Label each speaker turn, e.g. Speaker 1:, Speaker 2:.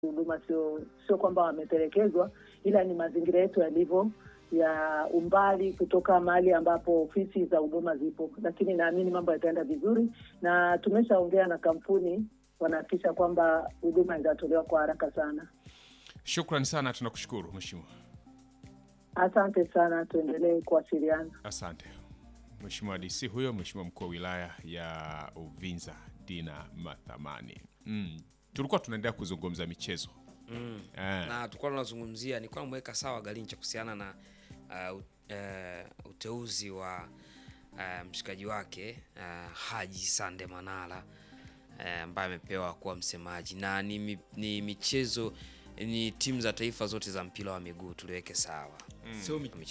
Speaker 1: huduma sio sio kwamba wametelekezwa, ila ni mazingira yetu yalivyo ya umbali kutoka mahali ambapo ofisi za huduma zipo, lakini naamini mambo yataenda vizuri, na tumeshaongea na kampuni, wanahakikisha kwamba huduma itatolewa kwa haraka sana.
Speaker 2: Shukran sana, tunakushukuru mheshimiwa.
Speaker 1: Asante sana, tuendelee kuwasiliana.
Speaker 2: Asante mheshimiwa DC huyo, mheshimiwa mkuu wa wilaya ya Uvinza Dina Mathamani. Mm. Tulikuwa tunaendelea kuzungumza michezo
Speaker 3: Mm.
Speaker 2: Eh.
Speaker 3: na tulikuwa tunazungumzia nilikuwa namweka sawa Galincha kuhusiana na uh, u- eh, uteuzi wa uh, mshikaji wake uh, Haji Sande Manara eh, ambaye amepewa kuwa msemaji na ni, mi- ni michezo ni timu za taifa zote za mpira wa miguu tuliweke sawa
Speaker 4: Sio mi-